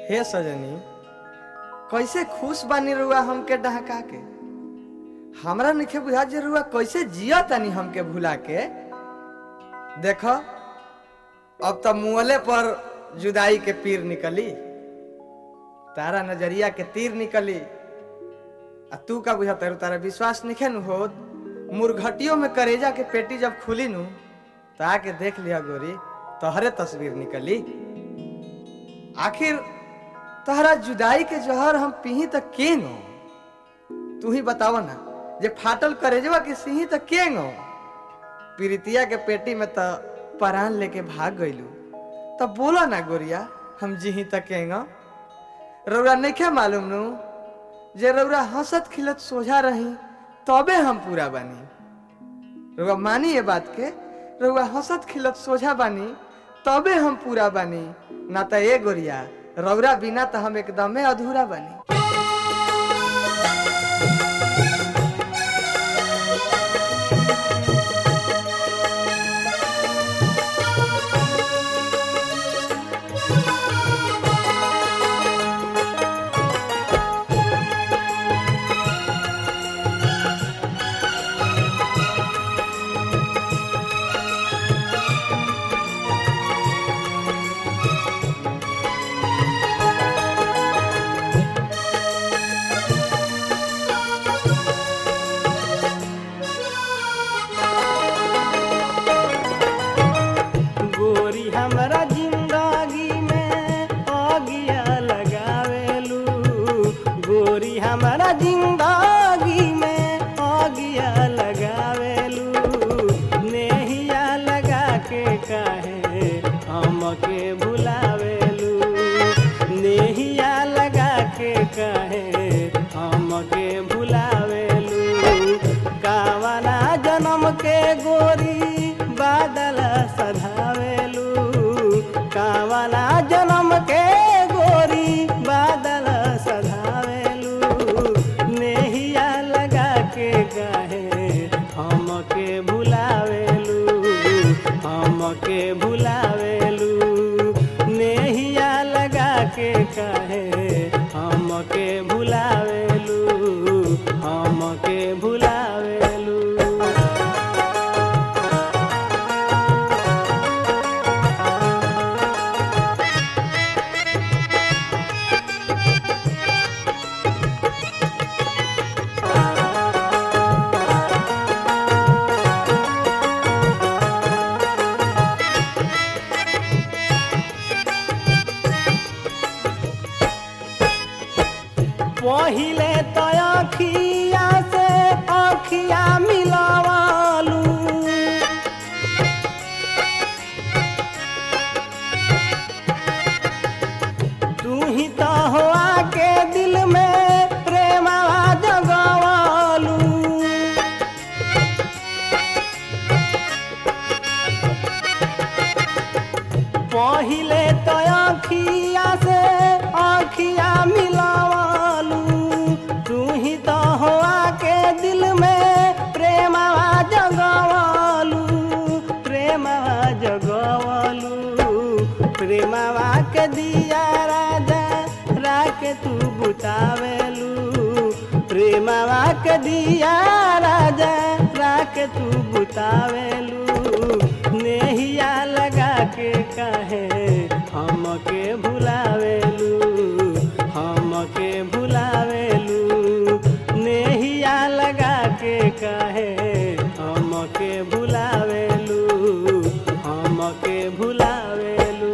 हे सजनी कैसे खुश बानी रुआ हमके डहका के हमरा नइखे बुझा जे रुआ कैसे जिया तानी हमके भुला के देख अब तो मुहले पर जुदाई के पीर निकली तारा नजरिया के तीर निकली आ तू का बुझा तारू तारा विश्वास निखे नु हो मुरघटियों में करेजा के पेटी जब खुली नु तो आके देख लिया गोरी तोहरे तस्वीर निकली आखिर तहरा जुदाई के जहर हम पीही त के नो तू ही बताव ना जे फाटल करेजवा के सिही त के नो पीरितिया के पेटी में त परान लेके भाग गइलू तब बोला ना गोरिया हम जिही त के नो रौरा नइखे मालूम नु जे रौरा हंसत खिलत सोझा रही तबे हम पूरा बानी रौरा मानी ये बात के रौरा हंसत खिलत सोझा बानी तबे हम पूरा बानी ना त ए गोरिया रौरा बिना त हम एकदमे अधूरा बानी गोरी हमरा जिंदगी में अगिया लगावेलू गोरी हमरा जिंदगी में अगिया लगावेलू नेहिया लगा के काहे हमके भुलावेलू नेहिया लगा के काहे हमके भुलावेलू कावना जन्म के गोरी बादल सधावेलू कावना जन्म के गोरी बादल सधावेलू नेहिया लगा के गाहे हमके भुलावेलू हमके भुलावेलू नेहिया लगा के काहे हमके भुलावेलू हमके भुलावेलू पहिले तो अखिया से अखिया मिलवालू तू ही तो हो आके दिल में प्रेमवा जगवालू पहिले तो अखिया से अखिया मिलावालू तू ही तो हो आके दिल में प्रेमवा जगवालू प्रेमवा जगवालू प्रेमवा के दिया राजा राके तू बुतावेलू प्रेमवा के दिया राजा राके तू बुतावेलू नेहिया लगा के कहे हमके भुलावेलू हमके भुलावेलू नेहिया लगा के कहे हमके भुलावेलू हमके भुलावेलू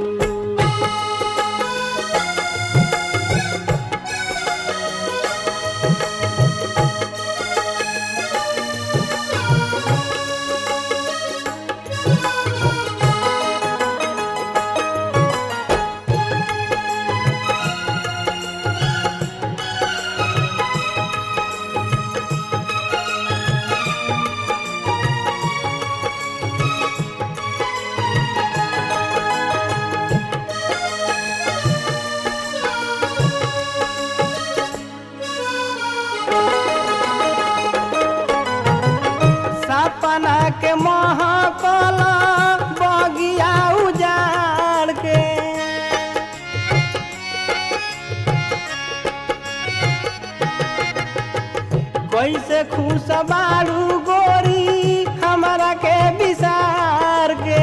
बाड़ू गोरी हमारा के विसार के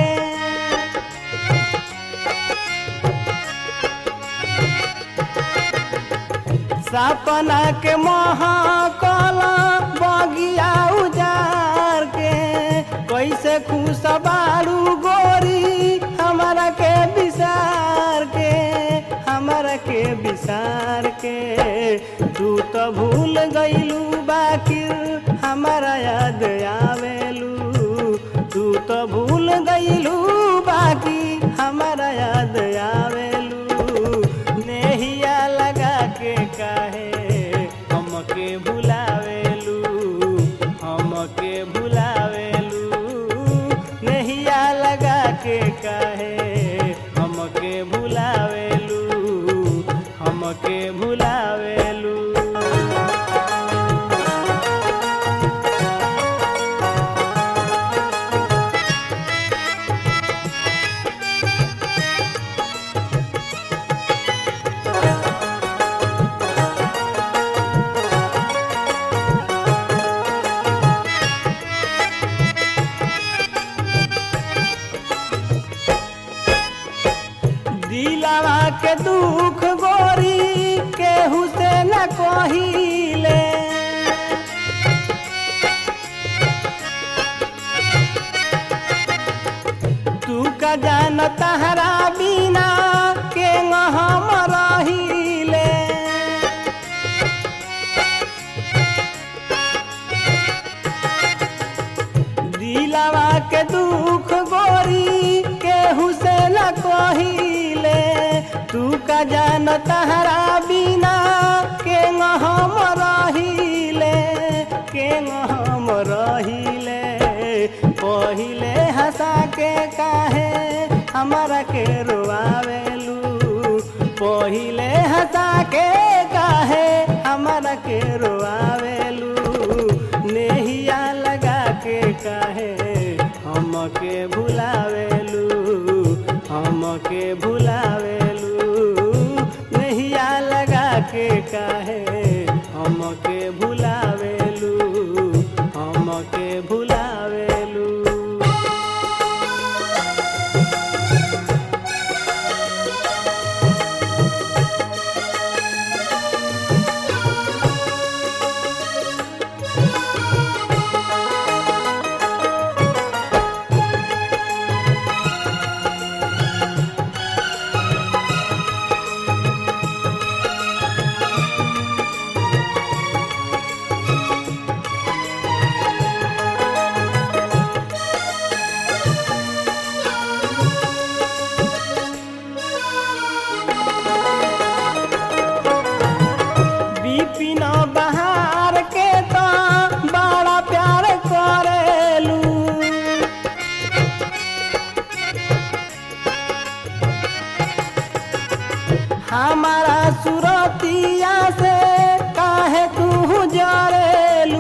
सपना के महाकला बगिया उजार के कैसे खुश बाड़ू गोरी हमारा के विसार के हमारा के विसार के तू तो भूल गईलू बाकी हमारा याद आवेलू तू तो भूल गईलू बाकी हमारा याद आवेलू नेहिया लगा के काहे हमके भुलावेलू हमके भुलावेलू नेहिया लगा के काहे हमके भुलावेलू हमके भुलावेलू दिलावा के दुख गोरी केहू से न कहिले तू का जान तहरा बिना के हम रहिले दिलावा के दुख गोरी केहू से न कहिले तू का जान तहरा बिना के हम रहिले के हम रहिले पहिले हंसा के काहे हमारा के रोआवेलू पहिले हंसा के काहे हमारा के रोआवेलू नेहिया लगा के काहे हमके भुलावेलू हमके भुलावेलू नेहिया लगा के काहे हमके भुलावेलू हमके भुलावेलू बिपिन बहार के तो बड़ा प्यार करेलू हमारा सुरतिया से काहे तू जरेलू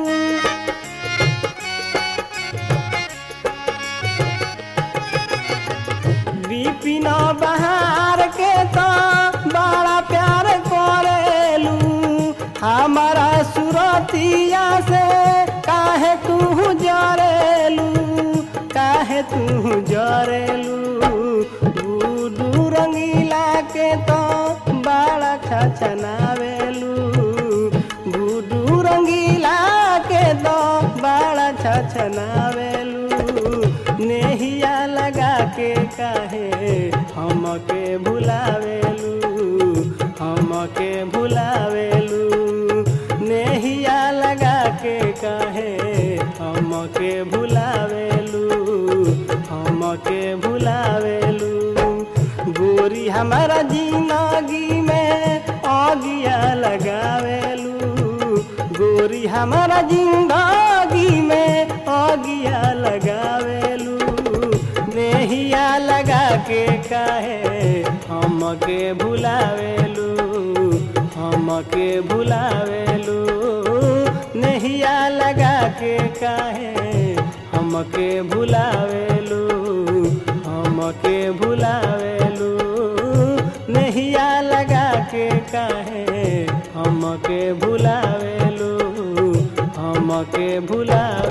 बिपिन बहार के तो बड़ा प्यार करेलू हमारा सुरतिया से काहे तू जरेलू काहे तू जरेलू गुडू रंगीला के तो बड़ा छछनावेलू गुडू रंगीला के तो बड़ा छछनावेलू नेहिया लगा के काहे हमके भुलावेलू हमके भुलावेलू नेहिया लगा के काहे हमके भुलावेलू हमके भुलावेलू गोरी हमारा जिंदगी में आगिया लगावेलू गोरी हमारा जिंदगी में आगिया लगावेलू नेहिया लगा के काहे हमके भुलावेलू हमके भुलावेलू नेहिया लगा के काहे हमके भुलावेलू हमके भुलावेलू नहिया लगा के काहे हमके भुलावेलू हम हमके भुला